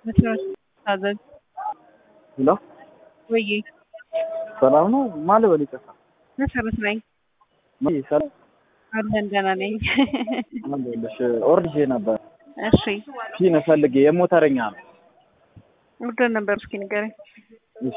መስራት ታዘዝ ሄሎ ወዬ ሰላም ነው? ማን ልበል? ይቅርታ መሰረት ነኝ ማን ሰላም አለን ደህና ነኝ። አለሁልሽ። ኦርዲጄ ነበር እሺ ፊን ፈልጌ የሞተረኛ ነው። ኦርደር ነበር እስኪ ንገረኝ። እሺ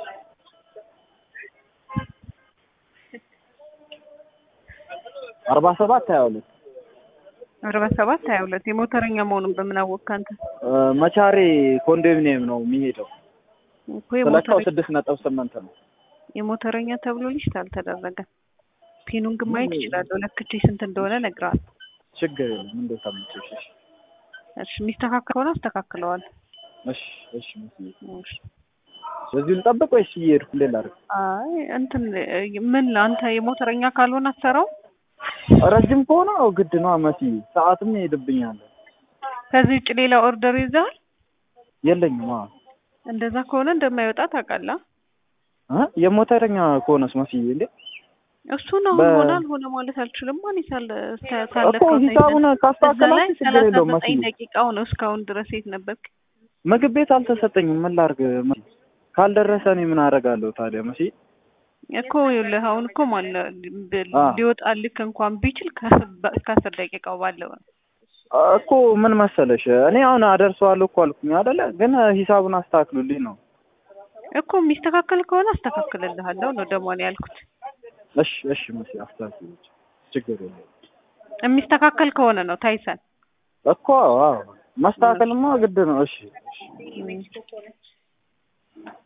አርባ ሰባት ሀያ ሁለት አርባ ሰባት ሀያ ሁለት የሞተረኛ መሆኑን በምን አወቅህ አንተ? መቻሬ ኮንዶሚኒየም ነው የሚሄደው። እኮ ስለካው የሞተረኛ ስድስት ነጥብ ስምንት ነው። የሞተረኛ ተብሎ ሊስት አልተደረገም። ፒኑን ግን ማየት እችላለሁ። ለክቼ ስንት እንደሆነ እነግርሃለሁ። ችግር የለም እንደ ተመቸሽ። እሺ እሺ የሚስተካከል ከሆነ አስተካክለዋል። እሺ እሺ መስዬ በዚሁ ልጠብቅ ወይስ እየሄድኩ እንዴት ላድርግ? አይ እንትን ምን አንተ የሞተረኛ ካልሆነ አትሰራው? ረጅም ከሆነ አዎ ግድ ነው መስዬ፣ ሰዓትም ይሄድብኛል። ከዚህ ውጭ ሌላ ኦርደር ይዘሃል? የለኝም። አዎ እንደዛ ከሆነ እንደማይወጣ ታውቃለህ። እ የሞተረኛ ከሆነስ መስዬ እንዴ እሱ ነው በ- ሆነ አልሆነ ማለት አልችልም። ማን ይሳለ እስከ- ካለፈው እኮ ሂሳቡን እዛ ላይ ካስተካከላችሁ ችግር ሰላሳ የለውም ዘጠኝ መስዬ። ደቂቃው ነው። እስካሁን ድረስ የት ነበርክ? ምግብ ቤት አልተሰጠኝም። ምን ላድርግ መስዬ? ካልደረሰ እኔ ምን አደርጋለሁ ታዲያ መስዬ? እኮ ይኸውልህ አሁን እኮ ማለ አ። ሊወጣልክ እንኳን ቢችል ከ- እስከ አስር ደቂቃው ባለው ነው። እኮ ምን መሰለሽ እኔ አሁን አደርሰዋለሁ እኮ አልኩኝ አይደለ? ግን ሂሳቡን አስተካክሉልኝ ነው። እኮ የሚስተካከል ከሆነ አስተካክልልሃለሁ ነው ደግሞ እኔ ያልኩት። እሺ እሺ መስዬ አስተካክሉ። ችግር የለውም የሚስተካከል ከሆነ ነው ታይሰን እኮ አዎ፣ ማስተካከልማ ግድ ነው። እሺ እሺ እም።